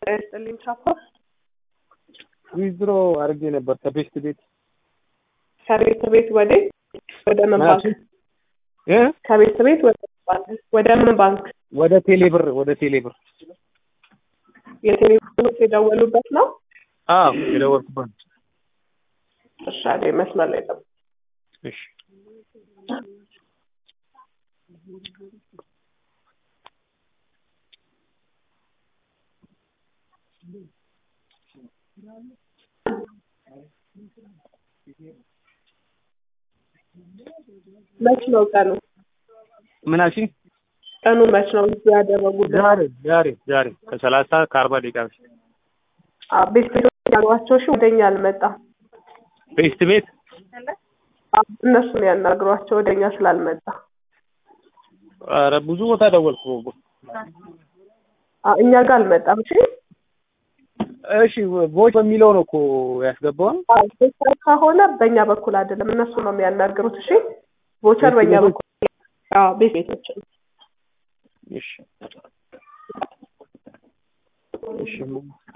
ስጥልኝ ቻፓ ዊዝድሮ አድርጌ ነበር ከቤስት ቤት ከቤት ቤት ወደ ወደ ምን ባንክ እ ከቤት ቤት ወደ ምን ባንክ ወደ ምን ባንክ ወደ ቴሌብር ወደ ቴሌብር የቴሌቪዥን የደወሉበት ነው አዎ የደወልኩበት እሺ አይደል መስመር ላይ ጠብቅ እሺ መች ነው ቀኑ ምን አልሽኝ? ቀኑ መች ነው ያደረጉበት ዛሬ ዛሬ ዛሬ ከሰላሳ ከአርባ ደቂቃ በፊት አ- ቤት ቤቶች ያሏቸው እሺ ወደኛ አልመጣም ቤስት ቤት አ- እነሱን ያናግሯቸው ወደኛ ስላልመጣ ኧረ ብዙ ቦታ ደወልኩ አ- እኛ ጋር አልመጣም እሺ እሺ ቮይስ በሚለው ነው እኮ ያስገባው አ- ቮቸር ከሆነ በእኛ በኩል አይደለም እነሱ ነው የሚያናግሩት እሺ ቮቸር ቤት በእኛ ቤቶች? በኩል አዎ ቤት ቤቶች እሺ እሺ